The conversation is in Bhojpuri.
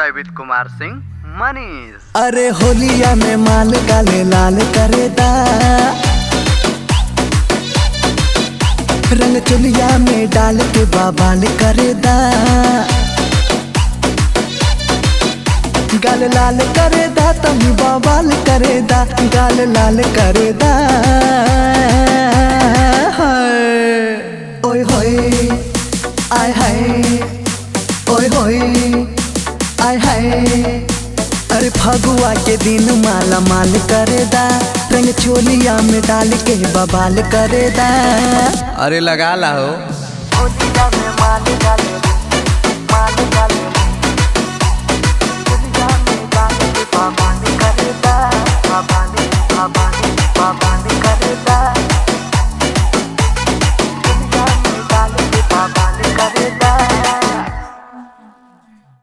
एंजॉय विद कुमार सिंह मनीष अरे होलिया में माल गाले लाल करेदा रंग चुलिया में डाल के बाबाल करेदा गाल लाल करेदा तमी बाबाल करेदा गाल लाल करेदा हाय। ओए होए आय हाय ओए होए आय हाय अरे फगुआ के दिन माला माल करेदा रंग चोलिया में डाल के बबाल करेदा अरे लगा ला हो होलिया में माल डाले